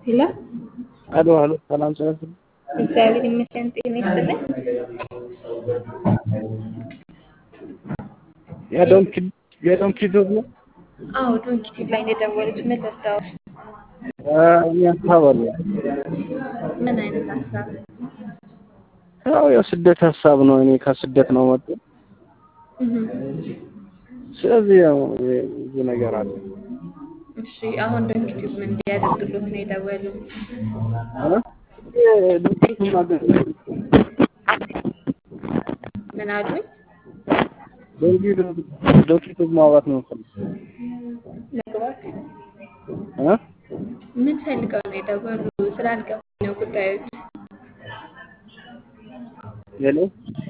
ሄሎ አሎ አሎ፣ ሰላም ሰላም። እግዚአብሔር ይመስገን። ጤና ይስጥልኝ። የዶንኪ የዶንኪ ዶግ ነው። አዎ ዶንኪ ቲዩብ ላይ ነው የደወሉት። ምን ልርዳዎት? እኔ ሀሳብ አለ። ምን አይነት ሀሳብ? ያው የስደት ሀሳብ ነው። እኔ ከስደት ነው መጡ። እህ፣ ስለዚህ ያው ብዙ ነገር አለ። እሺ አሁን ዶንኪ ቲዩብ ምን እንዲያደርግሎት ነው የደወሉት? እ ዶንኪ ማገዝ ምን አሉኝ? ዶንኪ ዶንኪ ዶግ ማውራት ነው የምፈልገው መግባት እ ምን ፈልገው ነው የደወሉ? ስላልገባኝ ነው ጉዳዮች። ሄሎ